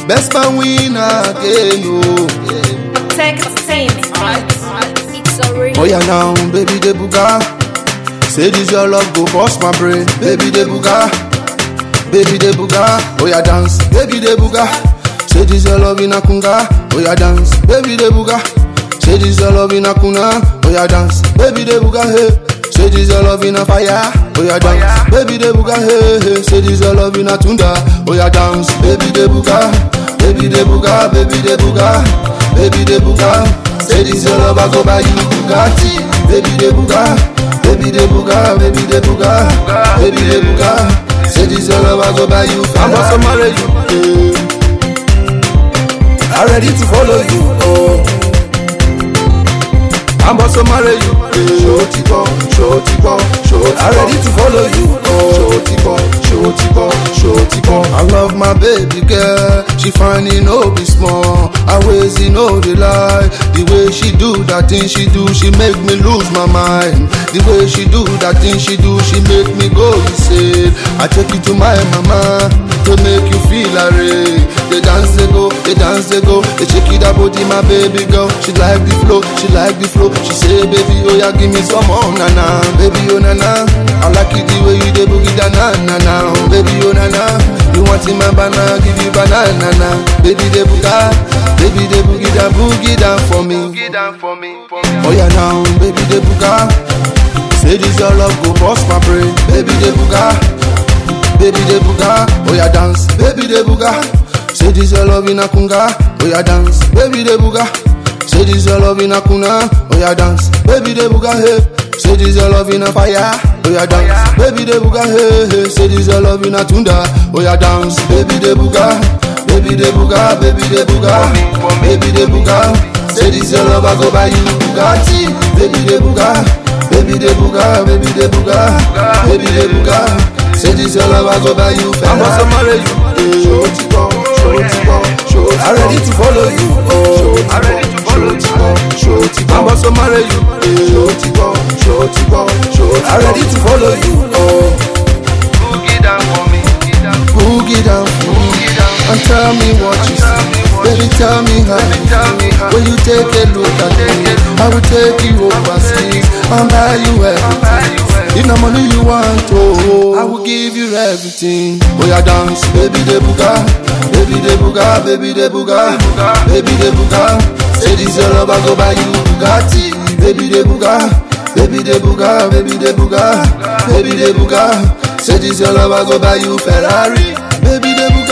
best man win again, oh. Tech Saint. It's a real. Oh yeah now, baby de buga. Say this your love go bust my brain, baby de buga. Baby de buga, oh yeah dance, baby de buga. Say this your love in a kunga, oh yeah dance, baby de buga. Say this your love in a kuna, oh yeah dance, baby de buga hey. Say this your love in a fire, oh yeah dance, baby de buga hey hey. Say this your love in a tunda, oh yeah dance, baby de buga, baby de buga, baby de buga, baby de buga. Say this your love I go buy you Bugatti, baby de buga, baby de buga, baby de buga, baby de buga. Say this your love I go buy you. I'm also marry you. Yeah. I'm ready to follow you. Oh. I'm also marry you. Shorty boy, shorty boy, shorty I'm ready to follow you. Oh. Shorty boy, shorty boy, shorty boy. I love my baby girl. She fine, you know, be small. I ways, you know, the lie. The way she do that thing she do, she make me lose my mind. The way she do that thing she do, she make me go insane. I take you to my mama to make you feel array. They dance, they go, they dance, they go. They shake it up, body, my baby girl. She like the flow, she like the flow. She say, baby, oh yeah, give me some more, na na, baby, oh na na. I like it the way you dey boogie da na na na, oh, baby, oh na na. You want in my banana, give you banana, na. Baby, they boogie, baby, they boogie da boogie down for me. Oh yeah, now, baby, they boogie. Say this your love go bust my brain, baby, they boogie. Baby de buga, oh yeah dance, baby de buga. Say this your love in a kunga, oh yeah dance, baby de buga. Say this your love in a kuna, oh yeah dance, baby de buga hey. Say this your love in a fire, oh yeah dance, baby de buga hey hey. Say this your love in a tunda, oh yeah dance, baby de buga, baby de buga, baby de buga, baby de buga. Say this your love I go buy you Bugatti, baby de buga, baby de buga, baby de buga, baby de buga. Say this your love, I go buy you Ferrari. I'm also marry you. Shorty boy, shorty boy, shorty I'm ready to follow you. Oh, I'm ready to follow you. Shorty boy, I'm also marry you. Shorty boy, shorty boy, shorty I'm ready to follow you. Oh, Boogie down for me. boogie down, Boogie down. and tell me what you see. Baby, tell me how you Tell me how. When you take a look at me, I will take you overseas and buy you everything. If no money you want, oh, I will give you everything. Oh yeah, dance, baby de buga, baby de buga, baby de buga, baby de buga. Say this your love, I go buy you Bugatti, baby de buga, baby de buga, baby de buga, baby de buga. Say this your love, I go buy you Ferrari, baby de buga.